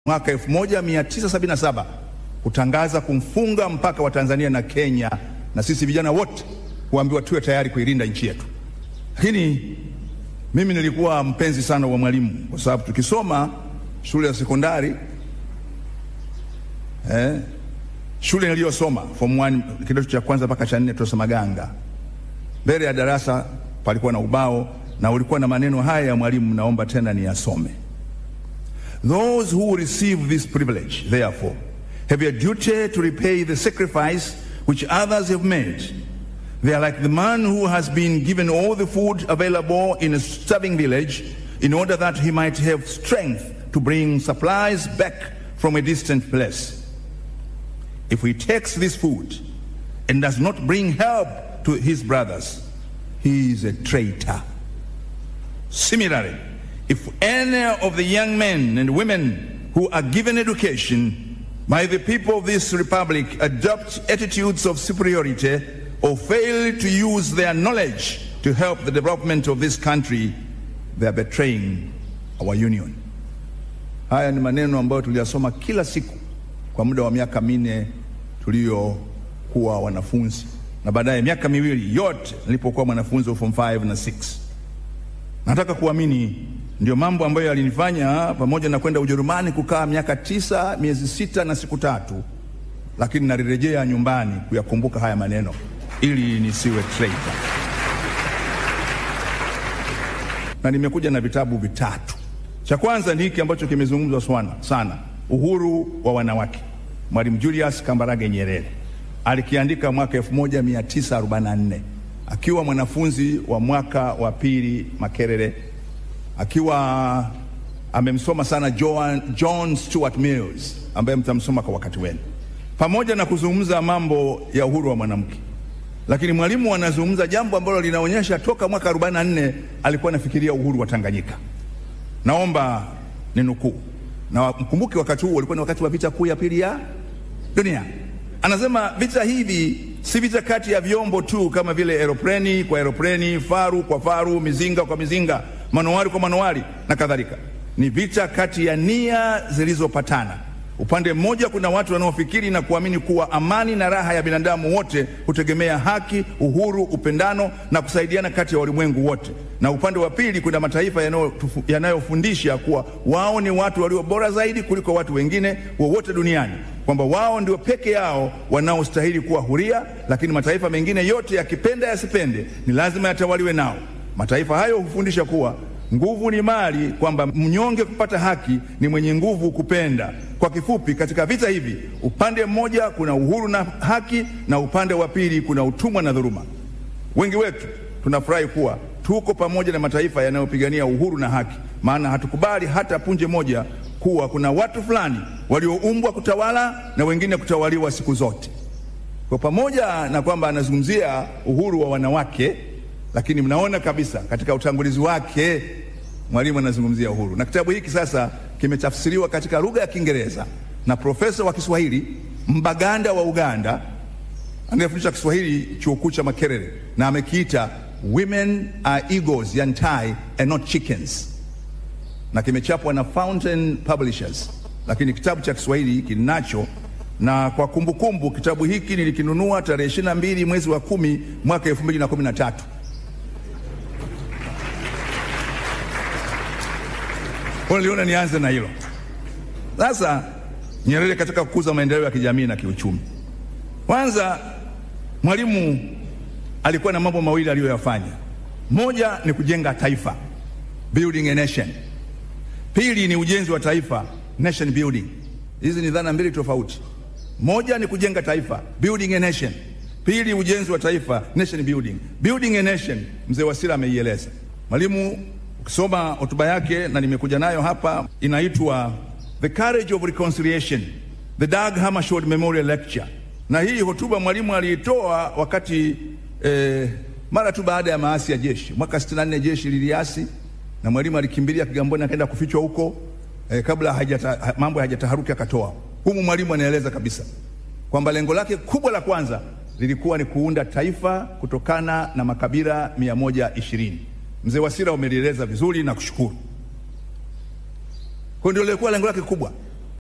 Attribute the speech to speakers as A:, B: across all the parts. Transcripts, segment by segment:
A: mwaka 1977 kutangaza kumfunga mpaka wa Tanzania na Kenya, na sisi vijana wote kuambiwa tuwe tayari kuilinda nchi yetu. Lakini mimi nilikuwa mpenzi sana wa Mwalimu kwa sababu tukisoma shule ya sekondari eh, shule niliyosoma form 1 kidato cha kwanza mpaka cha nne Tosa Maganga, mbele ya darasa palikuwa na ubao na ulikuwa na maneno haya ya Mwalimu, naomba tena niyasome. Those who receive this privilege, therefore, have a duty to repay the sacrifice which others have made. They are like the man who has been given all the food available in a starving village in order that he might have strength to bring supplies back from a distant place. If he takes this food and does not bring help to his brothers, he is a traitor. Similarly, if any of the young men and women who are given education by the people of this republic adopt attitudes of superiority or fail to use their knowledge to help the development of this country, they are betraying our union. Haya ni maneno ambayo tuliyasoma kila siku kwa muda wa miaka minne tuliyokuwa wanafunzi, na baadaye miaka miwili yote nilipokuwa mwanafunzi wa form 5 na 6. Nataka kuamini ndio mambo ambayo yalinifanya pamoja na kwenda Ujerumani kukaa miaka tisa miezi sita na siku tatu, lakini nalirejea nyumbani kuyakumbuka haya maneno ili nisiwe traitor. Na nimekuja na vitabu vitatu. Cha kwanza ni hiki ambacho kimezungumzwa sana sana, uhuru wa wanawake. Mwalimu Julius Kambarage Nyerere alikiandika mwaka 1944 akiwa mwanafunzi wa mwaka wa pili Makerere, akiwa amemsoma sana John, John Stuart Mills ambaye mtamsoma kwa wakati wenu, pamoja na kuzungumza mambo ya uhuru wa mwanamke. Lakini mwalimu anazungumza jambo ambalo linaonyesha toka mwaka 44 alikuwa anafikiria uhuru wa Tanganyika. Naomba ninukuu, na mkumbuke wakati huo ulikuwa ni wakati wa vita kuu ya pili ya dunia. Anasema vita hivi si vita kati ya vyombo tu kama vile aeropleni kwa aeropleni, faru kwa faru, mizinga kwa mizinga, manowari kwa manowari na kadhalika. Ni vita kati ya nia zilizopatana. Upande mmoja kuna watu wanaofikiri na kuamini kuwa amani na raha ya binadamu wote hutegemea haki, uhuru, upendano na kusaidiana kati ya walimwengu wote, na upande wa pili kuna mataifa yanayofundisha kuwa wao ni watu walio bora zaidi kuliko watu wengine wowote duniani, kwamba wao ndio peke yao wanaostahili kuwa huria, lakini mataifa mengine yote yakipenda yasipende, ni lazima yatawaliwe nao. Mataifa hayo hufundisha kuwa nguvu ni mali, kwamba mnyonge kupata haki ni mwenye nguvu kupenda. Kwa kifupi, katika vita hivi upande mmoja kuna uhuru na haki, na upande wa pili kuna utumwa na dhuluma. Wengi wetu tunafurahi kuwa tuko pamoja na mataifa yanayopigania uhuru na haki, maana hatukubali hata punje moja kuwa kuna watu fulani walioumbwa kutawala na wengine kutawaliwa siku zote. Kwa pamoja na kwamba anazungumzia uhuru wa wanawake lakini mnaona kabisa katika utangulizi wake mwalimu anazungumzia uhuru, na kitabu hiki sasa kimetafsiriwa katika lugha ya Kiingereza na profesa wa Kiswahili Mbaganda wa Uganda anayefundisha Kiswahili chuo kikuu cha Makerere, na amekiita Women are Eagles Yantai and not chickens, na kimechapwa na Fountain Publishers, lakini kitabu cha Kiswahili kinacho na kwa kumbukumbu kumbu, kitabu hiki nilikinunua tarehe 22 mwezi wa kumi mwaka 2013. Kwa niliona nianze na hilo. Sasa Nyerere katika kukuza maendeleo ya kijamii na kiuchumi, kwanza Mwalimu alikuwa na mambo mawili aliyoyafanya. Moja ni kujenga taifa, building a nation. Pili ni ujenzi wa taifa, nation building. Hizi ni dhana mbili tofauti. Moja ni kujenga taifa, building a nation. Pili ujenzi wa taifa, nation building. Building a nation, mzee Wasira ameieleza. Mwalimu ukisoma hotuba yake na nimekuja nayo hapa, inaitwa The Courage of Reconciliation, the Dag Hammarskjöld Memorial Lecture. Na hii hotuba mwalimu aliitoa wakati eh, mara tu baada ya maasi ya jeshi mwaka 64 jeshi liliasi na mwalimu alikimbilia Kigamboni akaenda kufichwa huko eh, kabla hajata, mambo hayajataharuki akatoa humu. Mwalimu anaeleza kabisa kwamba lengo lake kubwa la kwanza lilikuwa ni kuunda taifa kutokana na makabila 120. Mzee Wasira umelieleza vizuri na kushukuru. Kwa ndio lilikuwa lengo lake kubwa.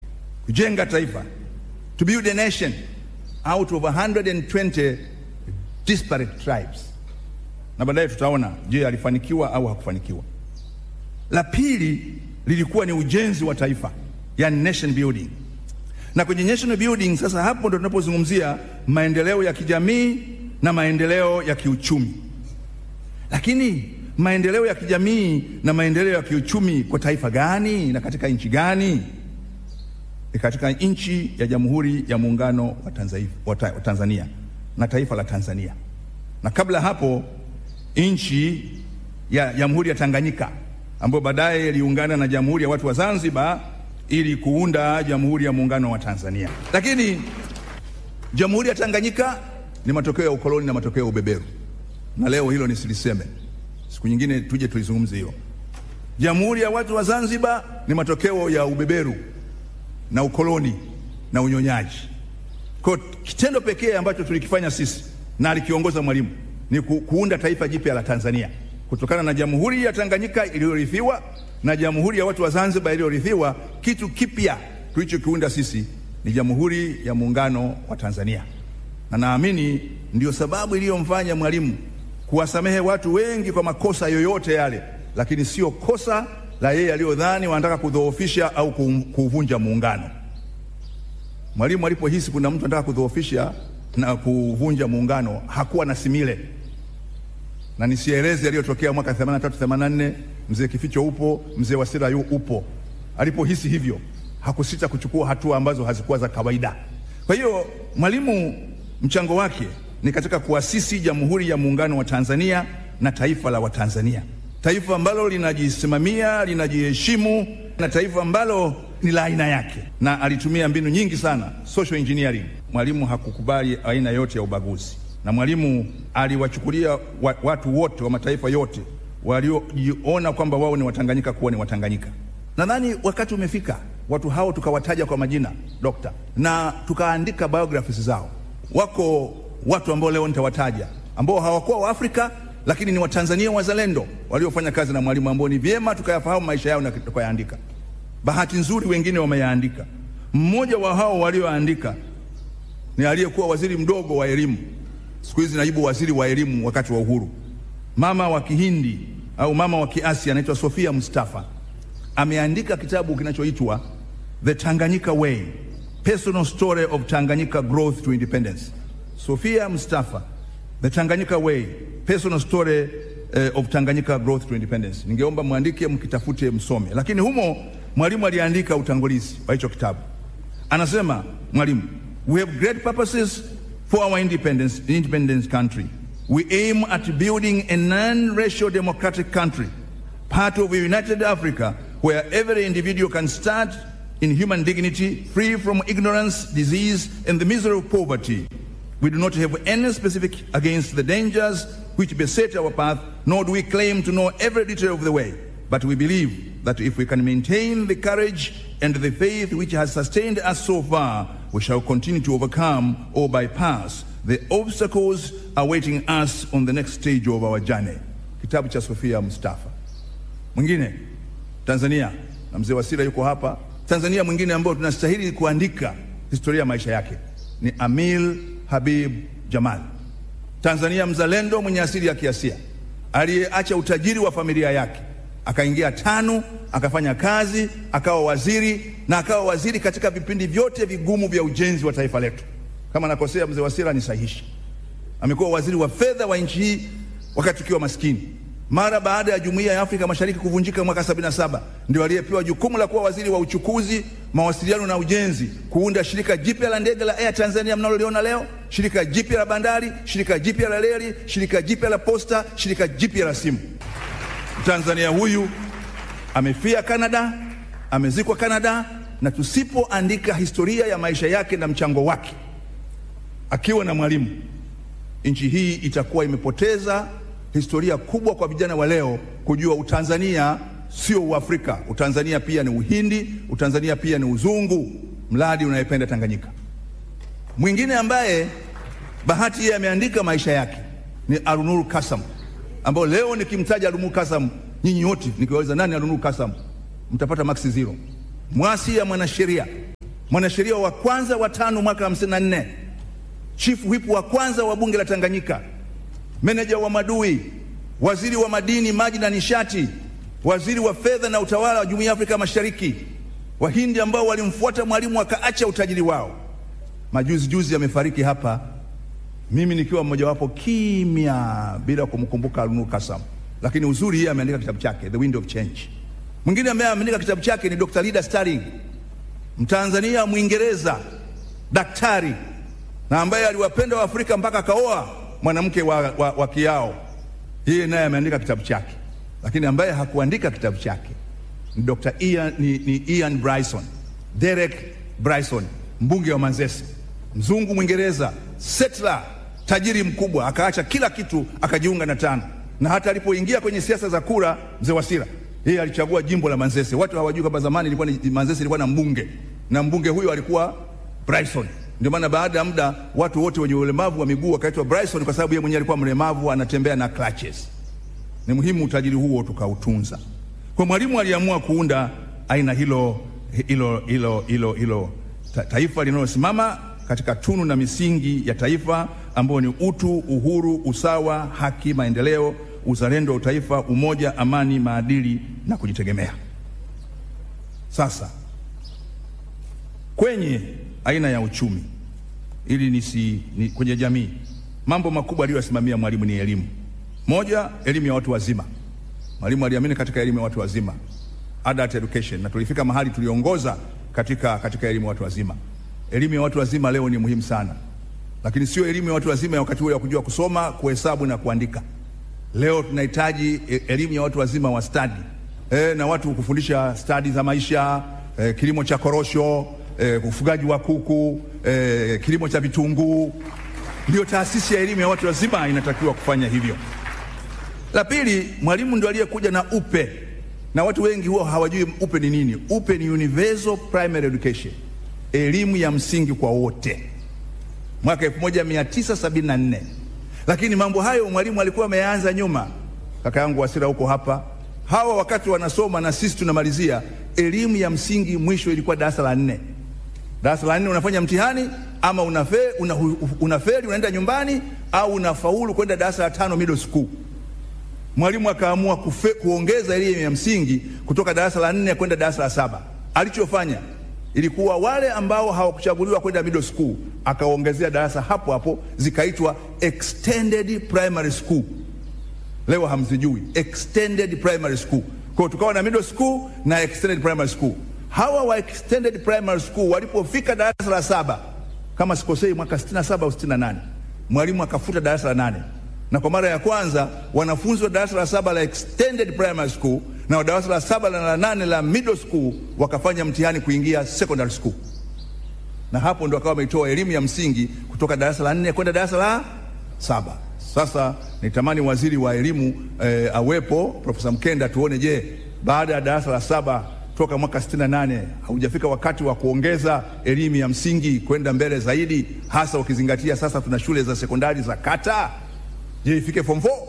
A: kujenga taifa, to build a nation out of 120 disparate tribes, na baadaye tutaona je, alifanikiwa au hakufanikiwa. La pili lilikuwa ni ujenzi wa taifa, yani nation building. Na kwenye national building sasa, hapo ndo tunapozungumzia maendeleo ya kijamii na maendeleo ya kiuchumi. Lakini maendeleo ya kijamii na maendeleo ya kiuchumi kwa taifa gani na katika nchi gani? Ni katika nchi ya Jamhuri ya Muungano wa Tanzania, wa Tanzania na taifa la Tanzania, na kabla hapo nchi ya Jamhuri ya Tanganyika ambayo baadaye iliungana na Jamhuri ya Watu wa Zanzibar ili kuunda Jamhuri ya Muungano wa Tanzania. Lakini Jamhuri ya Tanganyika ni matokeo ya ukoloni na matokeo ya ubeberu, na leo hilo nisiliseme, siku nyingine tuje tulizungumze hilo. Jamhuri ya Watu wa Zanzibar ni matokeo ya ubeberu na ukoloni na unyonyaji. Kwa kitendo pekee ambacho tulikifanya sisi na alikiongoza Mwalimu ni ku, kuunda taifa jipya la Tanzania kutokana na Jamhuri ya Tanganyika iliyorithiwa na Jamhuri ya Watu wa Zanzibar iliyorithiwa. Kitu kipya tulichokiunda sisi ni Jamhuri ya Muungano wa Tanzania, na naamini ndio sababu iliyomfanya Mwalimu kuwasamehe watu wengi kwa makosa yoyote yale, lakini sio kosa la yeye aliyodhani wanataka kudhoofisha au kuuvunja muungano. Mwalimu alipohisi kuna mtu anataka kudhoofisha na kuvunja muungano hakuwa na simile, na nisieleze yaliyotokea mwaka 83 84. Mzee Kificho upo, mzee Wasira yu upo. Alipohisi hivyo hakusita kuchukua hatua ambazo hazikuwa za kawaida. Kwa hiyo Mwalimu mchango wake ni katika kuasisi Jamhuri ya Muungano wa Tanzania na taifa la Watanzania, taifa ambalo linajisimamia, linajiheshimu na taifa ambalo ni la aina yake, na alitumia mbinu nyingi sana social engineering. Mwalimu hakukubali aina yote ya ubaguzi, na Mwalimu aliwachukulia wa, watu wote wa mataifa yote waliojiona kwamba wao ni Watanganyika kuwa ni Watanganyika. Nadhani wakati umefika watu hao tukawataja kwa majina dokta, na tukaandika biographies zao. Wako watu ambao leo nitawataja ambao hawakuwa Waafrika lakini ni Watanzania wazalendo waliofanya kazi na Mwalimu ambao ni vyema tukayafahamu maisha yao na tukayaandika. Bahati nzuri wengine wameyaandika. Mmoja wa hao walioandika ni aliyekuwa waziri mdogo wa elimu, siku hizi naibu waziri wa elimu wakati wa uhuru, mama wa Kihindi au mama wa Kiasia anaitwa Sofia Mustafa. Ameandika kitabu kinachoitwa The Tanganyika Way, Personal Story of Tanganyika Growth to Independence. Sofia Mustafa, The Tanganyika Way, Personal Story uh, of Tanganyika Growth to Independence. Ningeomba mwandike mkitafute msome, lakini humo Mwalimu aliandika utangulizi wa hicho kitabu. Anasema Mwalimu, we have great purposes for our independence, independence country. We aim at building a non-racial democratic country, part of a united Africa where every individual can start in human dignity, free from ignorance, disease, and the misery of poverty. We do not have any specific against the dangers which beset our path, nor do we claim to know every detail of the way. But we believe that if we can maintain the courage and the faith which has sustained us so far, we shall continue to overcome or bypass the obstacles awaiting us on the next stage of our journey. Kitabu cha Sofia Mustafa. Mwingine Tanzania, na mzee Wasira yuko hapa. Tanzania mwingine ambao tunastahili kuandika historia ya maisha yake ni Amil Habib Jamal, Tanzania mzalendo mwenye asili ya Kiasia aliyeacha utajiri wa familia yake akaingia TANU akafanya kazi akawa waziri na akawa waziri katika vipindi vyote vigumu vya ujenzi wa taifa letu. Kama nakosea, mzee Wasira nisahihi. Amekuwa waziri wa fedha wa nchi hii wakati tukiwa maskini. Mara baada ya Jumuiya ya Afrika Mashariki kuvunjika mwaka 77 ndio aliyepewa jukumu la kuwa waziri wa uchukuzi, mawasiliano na ujenzi, kuunda shirika jipya la ndege la Air Tanzania mnaloliona leo, shirika jipya la bandari, shirika jipya la reli, shirika jipya la posta, shirika jipya la simu. Tanzania huyu amefia Canada, amezikwa Canada, na tusipoandika historia ya maisha yake na mchango wake akiwa na Mwalimu, nchi hii itakuwa imepoteza historia kubwa kwa vijana wa leo kujua Utanzania sio Uafrika. Utanzania pia ni Uhindi, Utanzania pia ni uzungu, mradi unayependa Tanganyika. Mwingine ambaye bahati yeye ameandika maisha yake ni Arunur Kasam ambao leo nikimtaja Arunur Kasam, nyinyi wote nikiwauliza nani Arunur Kasam, mtapata max zero. Mwasi ya mwanasheria mwanasheria wa kwanza wa tano mwaka 54, chief whip wa kwanza wa bunge la Tanganyika, meneja wa madui, waziri wa madini, maji na nishati, waziri wa fedha na utawala wa Jumuiya ya Afrika Mashariki, Wahindi ambao walimfuata Mwalimu wakaacha utajiri wao. Majuzi juzi amefariki hapa, mimi nikiwa mmojawapo kimya, bila kumkumbuka Alnur Kasam, lakini uzuri yeye ameandika kitabu chake The Wind of Change. Mwingine ambaye ameandika kitabu chake ni Dr. Lida Starling, Mtanzania Mwingereza, daktari na ambaye aliwapenda Waafrika mpaka akaoa mwanamke wa, wa, wa Kiao. Yeye naye ameandika kitabu chake, lakini ambaye hakuandika kitabu chake ni Dr. Ian, ni, ni Ian Bryson, Derek Bryson, mbunge wa Manzese, mzungu Mwingereza, settler, tajiri mkubwa, akaacha kila kitu akajiunga na TANU, na hata alipoingia kwenye siasa za kura, mzee Wasira yeye alichagua jimbo la Manzese. Watu hawajui kwamba zamani ilikuwa ni Manzese ilikuwa na mbunge na mbunge huyo alikuwa Bryson. Ndio maana baada ya muda watu wote wenye ulemavu wa miguu wakaitwa Bryson kwa sababu yeye mwenyewe alikuwa mlemavu, anatembea na crutches. Ni muhimu utajiri huo tukautunza. Kwa Mwalimu aliamua kuunda aina hilo hilo hilo hilo hilo ta, taifa linalosimama katika tunu na misingi ya taifa ambayo ni utu, uhuru, usawa, haki, maendeleo, uzalendo wa utaifa, umoja, amani, maadili na kujitegemea. Sasa kwenye aina ya uchumi ili nisi, ni, kwenye jamii mambo makubwa aliyoyasimamia Mwalimu ni elimu. Moja, elimu ya watu wazima. Mwalimu aliamini katika elimu ya watu wazima, adult education, na tulifika mahali tuliongoza katika, katika elimu ya watu wazima. Elimu ya watu wazima leo ni muhimu sana, lakini sio elimu ya watu wazima ya wakati ule ya kujua kusoma, kuhesabu na kuandika. Leo tunahitaji elimu ya watu wazima wa stadi e, na watu kufundisha stadi za maisha e, kilimo cha korosho e, ufugaji wa kuku e, kilimo cha vitunguu. Ndio taasisi ya elimu ya watu wazima inatakiwa kufanya hivyo. La pili, Mwalimu ndio aliyekuja na UPE na watu wengi huwa hawajui UPE ni nini. UPE ni Universal Primary Education, elimu ya msingi kwa wote, mwaka 1974 lakini mambo hayo Mwalimu alikuwa ameanza nyuma. Kaka yangu Wasira huko hapa, hawa wakati wanasoma na sisi tunamalizia elimu ya msingi, mwisho ilikuwa darasa la nne. Darasa la nne unafanya mtihani ama unafeli, una, unafeli unaenda nyumbani au unafaulu kwenda darasa la tano middle school. Mwalimu akaamua kufe, kuongeza elimu ya msingi kutoka darasa la nne kwenda darasa la saba. Alichofanya ilikuwa wale ambao hawakuchaguliwa kwenda middle school akaongezea darasa hapo hapo, zikaitwa extended primary school. Leo hamzijui extended primary school. Kwa hiyo tukawa na middle school na extended primary school. Hawa wa extended primary school walipofika darasa la saba, kama sikosei, mwaka 67 au 68, Mwalimu akafuta darasa la nane na kwa mara ya kwanza wanafunzi wa darasa la saba la extended primary school na wa darasa la saba na la nane la middle school wakafanya mtihani kuingia secondary school, na hapo ndo akawa wameitoa elimu ya msingi kutoka darasa la nne kwenda darasa la saba. Sasa nitamani waziri wa elimu eh, awepo Profesa Mkenda, tuone, je, baada ya darasa la saba toka mwaka 68 haujafika wakati wa kuongeza elimu ya msingi kwenda mbele zaidi, hasa ukizingatia sasa tuna shule za sekondari za kata Je, ifike form 4?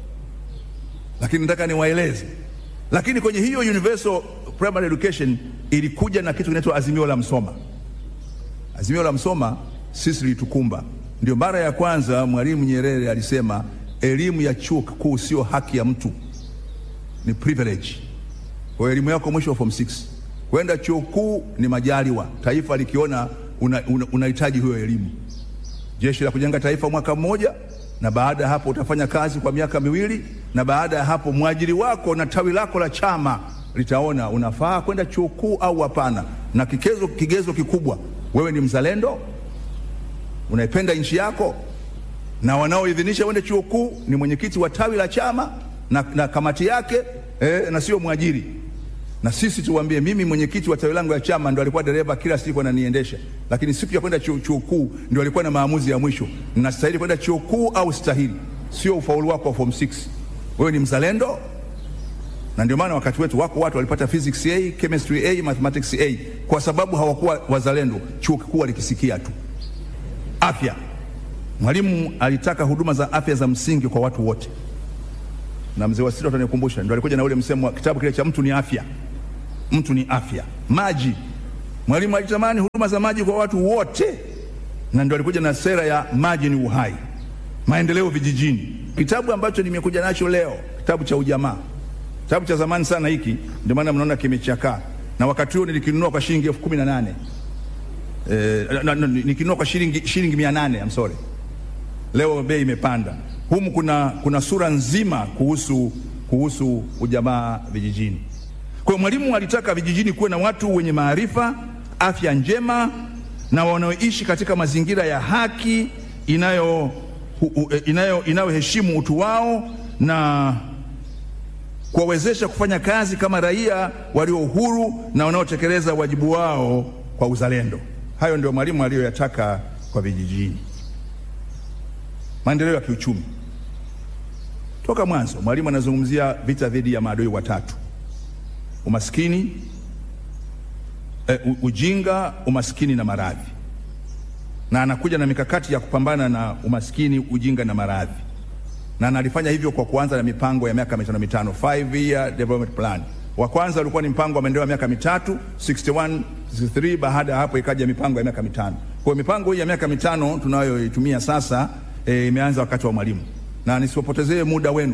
A: Lakini nataka niwaeleze, lakini kwenye hiyo universal primary education ilikuja na kitu kinaitwa azimio la Msoma. Azimio la Msoma sisi litukumba, ndio mara ya kwanza Mwalimu Nyerere alisema elimu ya chuo kikuu sio haki ya mtu, ni privilege. Kwa elimu yako mwisho wa form 6 kwenda chuo kikuu ni majaliwa, taifa likiona unahitaji una, una hiyo elimu. Jeshi la Kujenga Taifa mwaka mmoja na baada ya hapo utafanya kazi kwa miaka miwili, na baada ya hapo mwajiri wako na tawi lako la chama litaona unafaa kwenda chuo kikuu au hapana, na kigezo, kigezo kikubwa, wewe ni mzalendo, unaipenda nchi yako, na wanaoidhinisha uende chuo kikuu ni mwenyekiti wa tawi la chama na, na kamati yake eh, na sio mwajiri. Na sisi tuwaambie, mimi mwenyekiti wa tawi langu la chama ndo alikuwa dereva kila siku ananiendesha, lakini siku ya kwenda chuo kikuu ndio alikuwa na maamuzi ya mwisho, ninastahili kwenda chuo kikuu au stahili, sio ufaulu wako wa form 6. Wewe ni mzalendo, na ndio maana wakati wetu wako watu walipata physics A, chemistry A, mathematics A kwa sababu hawakuwa wazalendo. Chuo kikuu alikisikia tu. Afya, Mwalimu alitaka huduma za afya za msingi kwa watu wote, na mzee Wasira utanikumbusha, ndio alikuja na ule msemo wa kitabu kile cha mtu ni afya mtu ni afya. Maji, Mwalimu alitamani huduma za maji kwa watu wote, na ndio alikuja na sera ya maji ni uhai, maendeleo vijijini. Kitabu ambacho nimekuja nacho leo, kitabu cha ujamaa, kitabu cha zamani sana hiki, ndio maana mnaona kimechakaa, na wakati huo nilikinunua kwa shilingi elfu kumi na nane eh, na- na- nikinunua kwa shilingi shilingi mia nane I'm sorry. Leo bei imepanda. Humu kuna, kuna sura nzima kuhusu, kuhusu ujamaa vijijini. Kwa hiyo Mwalimu alitaka vijijini kuwe na watu wenye maarifa, afya njema na wanaoishi katika mazingira ya haki inayo hu- hu- eh, inayo inayoheshimu utu wao na kuwawezesha kufanya kazi kama raia walio huru na wanaotekeleza wajibu wao kwa uzalendo. Hayo ndio Mwalimu aliyoyataka kwa vijijini. Maendeleo ya kiuchumi. Toka mwanzo Mwalimu anazungumzia vita dhidi ya maadui watatu: umaskini, eh, u- ujinga, umaskini na maradhi, na anakuja na mikakati ya kupambana na umaskini, ujinga na maradhi, na analifanya hivyo kwa kuanza na mipango ya miaka mitano mitano, five year development plan. Wa kwanza ulikuwa ni mpango wa maendeleo ya miaka mitatu 61 63. Baada ya hapo ikaja mipango ya miaka mitano. Kwa hiyo mipango hii ya miaka mitano tunayoitumia sasa eh, imeanza wakati wa Mwalimu, na nisiwapotezee muda wenu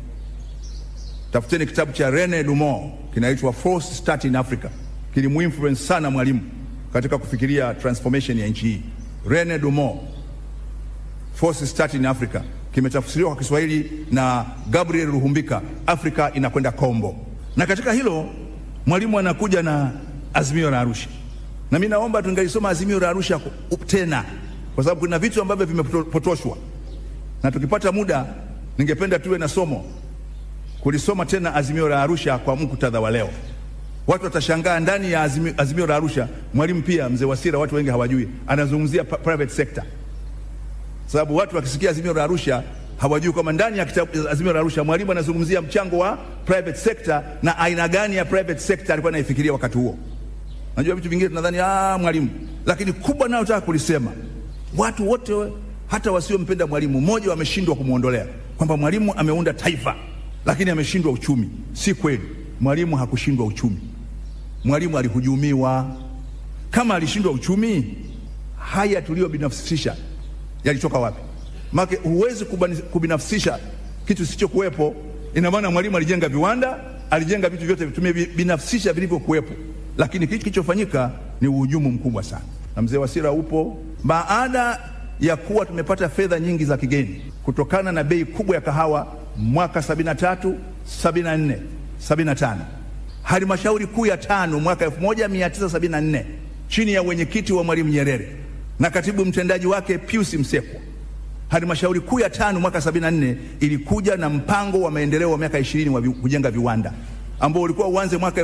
A: Tafuteni kitabu cha Rene Dumont kinaitwa False Start in Africa. Kilimuinfluence sana Mwalimu katika kufikiria transformation ya nchi hii. Rene Dumont, False Start in Africa, kimetafsiriwa kwa Kiswahili na Gabriel Ruhumbika, Afrika inakwenda kombo. Na katika hilo Mwalimu anakuja na azimio la Arusha, na mimi naomba tungelisoma azimio la Arusha ku- tena, kwa sababu kuna vitu ambavyo vimepotoshwa, na tukipata muda ningependa tuwe na somo kulisoma tena azimio la Arusha kwa muktadha wa leo. Watu watashangaa ndani ya azimio, azimio la Arusha Mwalimu pia mzee Wasira, watu wengi hawajui, anazungumzia pa- private sector, sababu watu wakisikia azimio la Arusha hawajui kwamba ndani ya kitabu azimio la Arusha Mwalimu anazungumzia mchango wa private sector na aina gani ya private sector alikuwa anaifikiria wakati huo. Najua vitu vingine tunadhani ah, Mwalimu, lakini kubwa nayo nataka kulisema, watu wote hata wasiompenda Mwalimu, mmoja wameshindwa kumwondolea kwamba Mwalimu ameunda taifa lakini ameshindwa uchumi. Si kweli, Mwalimu hakushindwa uchumi. Mwalimu alihujumiwa. Kama alishindwa uchumi, haya tuliyobinafsisha yalitoka wapi? Maana huwezi kubani- kubinafsisha kitu kisichokuwepo. Ina maana Mwalimu alijenga viwanda, alijenga vitu vyote tumebinafsisha vilivyokuwepo, lakini kitu kilichofanyika ni uhujumu mkubwa sana. Na mzee Wasira upo, baada ya kuwa tumepata fedha nyingi za kigeni kutokana na bei kubwa ya kahawa mwaka 73, 74, 75 halmashauri kuu ya tano mwaka 1974 chini ya wenyekiti wa Mwalimu Nyerere na katibu mtendaji wake Pius Msekwa. Halmashauri kuu ya tano mwaka 74 ilikuja na mpango wa maendeleo wa miaka 20 wa vi, kujenga viwanda ambao ulikuwa uanze mwaka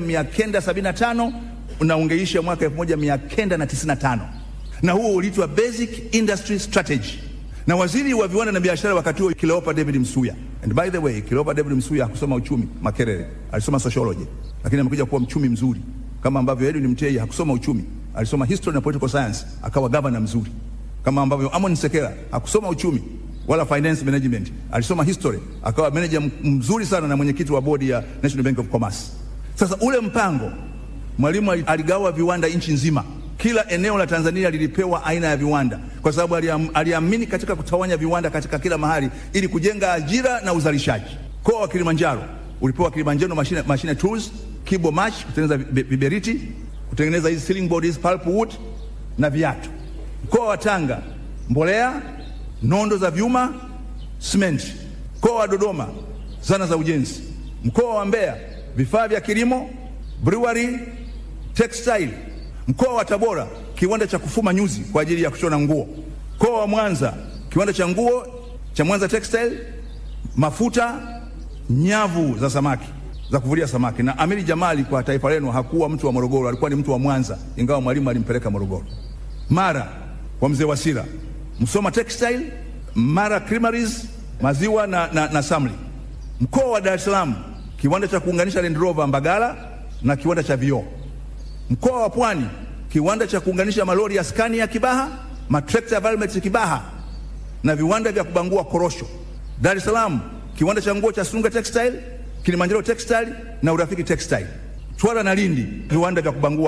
A: 1975 na ungeisha mwaka 1995 na huo uliitwa Basic Industry Strategy na waziri wa viwanda na biashara wakati huo Cleopa David Msuya. And by the way, Cleopa David Msuya hakusoma uchumi Makerere, alisoma sociology, lakini amekuja kuwa mchumi mzuri kama ambavyo Edwin Mtei hakusoma uchumi, alisoma history na political science, akawa governor mzuri kama ambavyo Amon Sekela hakusoma uchumi wala finance management, alisoma history, akawa manager mzuri sana na mwenyekiti wa bodi ya National Bank of Commerce. Sasa ule mpango Mwalimu aligawa viwanda nchi nzima kila eneo la Tanzania lilipewa aina ya viwanda kwa sababu aliam, aliamini katika kutawanya viwanda katika kila mahali ili kujenga ajira na uzalishaji. Mkoa wa Kilimanjaro ulipewa Kilimanjaro machine, machine tools, Kibo Match kutengeneza viberiti, kutengeneza hizi ceiling board hizi pulpwood na viatu. Mkoa wa Tanga mbolea, nondo za vyuma, simenti. Mkoa wa Dodoma zana za ujenzi. Mkoa wa Mbeya vifaa vya kilimo, brewery, textile Mkoa wa Tabora kiwanda cha kufuma nyuzi kwa ajili ya kushona nguo. Mkoa wa Mwanza kiwanda cha nguo cha Mwanza Textile, mafuta, nyavu za samaki za kuvulia samaki. Na Amiri Jamali kwa taifa lenu hakuwa mtu wa Morogoro, alikuwa ni mtu wa Mwanza, ingawa Mwalimu alimpeleka Morogoro. Mara kwa mzee Wasira, Msoma Textile, Mara Creameries, maziwa na, na, na samli. Mkoa wa Dar es Salaam kiwanda cha kuunganisha Land Rover Mbagala na kiwanda cha vioo Mkoa wa Pwani kiwanda cha kuunganisha malori ya skani ya Kibaha, matrekta ya Valmet Kibaha na viwanda vya kubangua korosho. Dar es Salaam kiwanda cha nguo cha Sunga Textile, Kilimanjaro Textile na Urafiki Textile. Twara na Lindi viwanda vya kubangua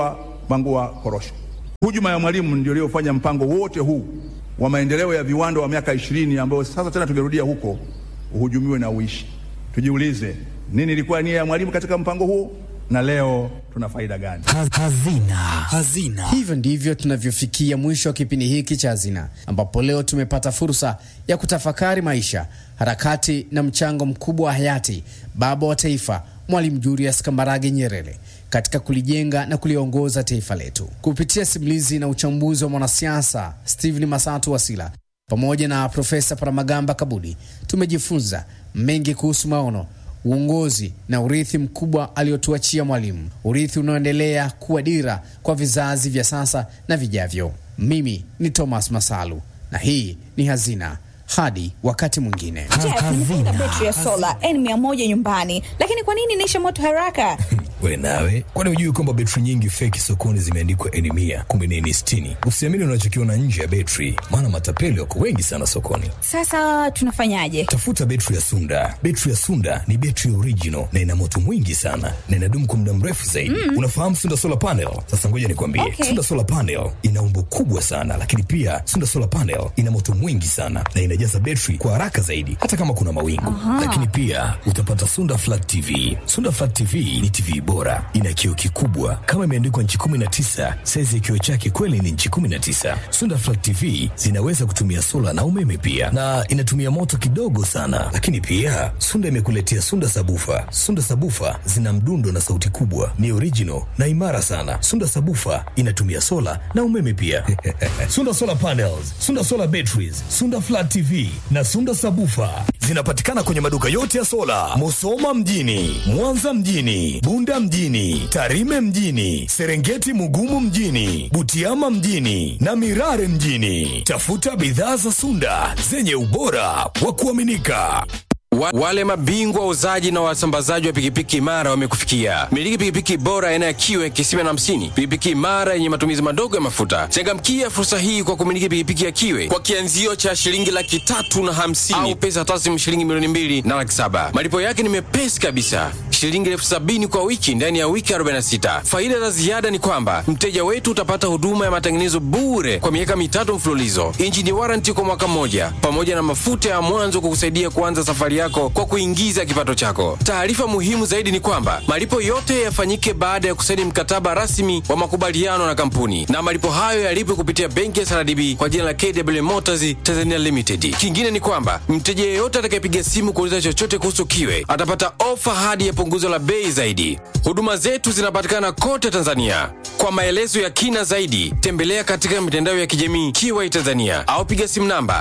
A: Bangua Korosho. Hujuma ya Mwalimu ndio iliyofanya mpango wote huu wa maendeleo ya viwanda wa miaka ishirini ambao sasa tena tungerudia huko uhujumiwe na uishi. Tujiulize, nini ilikuwa nia ya Mwalimu katika mpango huo na leo tuna faida gani?
B: Hazina. Hazina.
C: Hivyo ndivyo tunavyofikia mwisho wa kipindi hiki cha Hazina, ambapo leo tumepata fursa ya kutafakari maisha, harakati na mchango mkubwa wa hayati baba wa taifa Mwalimu Julius Kambarage Nyerere katika kulijenga na kuliongoza taifa letu. Kupitia simulizi na uchambuzi wa mwanasiasa Stephen Masatu Wasila pamoja na Profesa Paramagamba Kabudi, tumejifunza mengi kuhusu maono uongozi na urithi mkubwa aliotuachia Mwalimu, urithi unaoendelea kuwa dira kwa vizazi vya sasa na vijavyo. Mimi ni Thomas Masalu na hii ni Hazina. Hadi wakati mwingine.
D: Jeff, nimefunga betri ya sola N100 nyumbani, lakini kwa nini inaisha moto haraka?
E: We nawe, kwani hujui kwamba betri nyingi feki sokoni zimeandikwa N mia kumbe ni N sitini? Usiamini unachokiona nje ya betri, maana matapeli wako wengi sana sokoni.
D: Sasa tunafanyaje?
E: Tafuta betri ya Sunda. Betri ya Sunda ni betri original na ina moto mwingi sana na inadumu kwa muda mrefu zaidi. Mm. Unafahamu Sunda solar panel? Sasa ngoja nikwambie,
D: Okay.
E: Sunda solar panel ina umbo kubwa sana, lakini pia Sunda solar panel ina moto mwingi sana na inajaza betri kwa haraka zaidi, hata kama kuna mawingu. Lakini pia utapata Sunda flat TV. Sunda flat TV ni TV bora, ina kioo kikubwa kama imeandikwa nchi 19. Saizi ya kioo chake kweli ni nchi 19. Sunda flat TV zinaweza kutumia sola na umeme pia, na inatumia moto kidogo sana. Lakini pia Sunda imekuletea Sunda sabufa. Sunda sabufa zina mdundo na sauti kubwa, ni original na imara sana. Sunda sabufa inatumia sola na umeme pia. Sunda solar panels, Sunda solar batteries, Sunda flat TV na Sunda sabufa zinapatikana kwenye maduka yote ya sola, Musoma mjini, Mwanza mjini, Bunda mjini, Tarime mjini, Serengeti Mugumu mjini, Butiama mjini na Mirare mjini. Tafuta bidhaa za Sunda zenye ubora wa kuaminika.
F: Wa, wale mabingwa wauzaji na wasambazaji wa pikipiki imara wamekufikia. Miliki pikipiki bora aina ya kiwe kisima na hamsini, pikipiki imara yenye matumizi madogo ya mafuta. Changamkia fursa hii kwa kumiliki pikipiki ya kiwe kwa kianzio cha shilingi laki tatu na hamsini au pesa taslimu shilingi milioni mbili na laki saba. Malipo yake ni mepesi kabisa, shilingi elfu sabini kwa wiki ndani ya wiki 46. Faida za ziada ni kwamba mteja wetu utapata huduma ya matengenezo bure kwa miaka mitatu mfululizo, injini waranti kwa mwaka mmoja, pamoja na mafuta ya mwanzo kukusaidia kuanza safari yako kwa kuingiza kipato chako. Taarifa muhimu zaidi ni kwamba malipo yote yafanyike baada ya kusaini mkataba rasmi wa makubaliano na kampuni, na malipo hayo yalipwe kupitia benki ya SRDB kwa jina la KW Motors Tanzania Limited. Kingine ni kwamba mteja yeyote atakayepiga simu kuuliza chochote kuhusu kiwe atapata ofa hadi ya punguzo la bei zaidi. Huduma zetu zinapatikana kote Tanzania. Kwa maelezo ya kina zaidi, tembelea katika mitandao ya kijamii Kiwai Tanzania au piga simu namba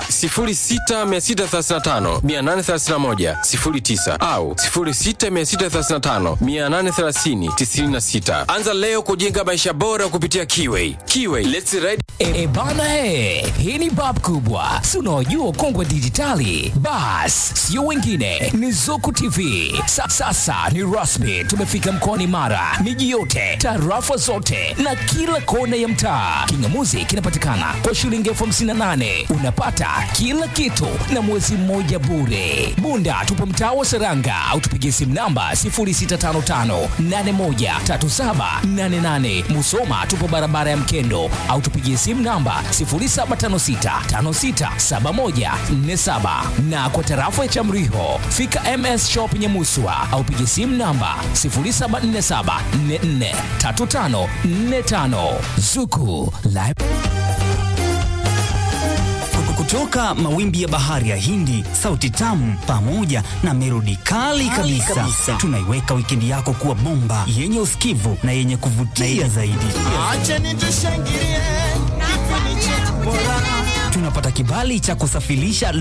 F: 06635 831 09 au 06635 830 96. Anza leo kujenga maisha bora kupitia Kiwai. Kiwai, let's ride.
B: E, bana he, hii ni bab kubwa, si unaojua kongwe dijitali. Bas, sio wengine, ni Zuku TV. Sa, sasa ni rasmi, tumefika mkoani Mara, miji yote, tarafa zote na kila kona ya mtaa. Kingamuzi kinapatikana kwa shilingi elfu hamsini na nane unapata kila kitu na mwezi mmoja bure. Bunda tupo mtaa wa Seranga au tupigie simu namba 0655813788. Musoma tupo barabara ya Mkendo au tupigie simu namba 0756567147 na kwa tarafa ya Chamriho fika MS Shop Nyamuswa au pigie simu namba 0747443545 Zuku Live
G: kutoka mawimbi ya bahari ya Hindi, sauti tamu pamoja na melodi kali kabisa, kabisa. Tunaiweka wikendi yako kuwa bomba yenye usikivu na yenye kuvutia zaidi. Tunapata kibali cha kusafirisha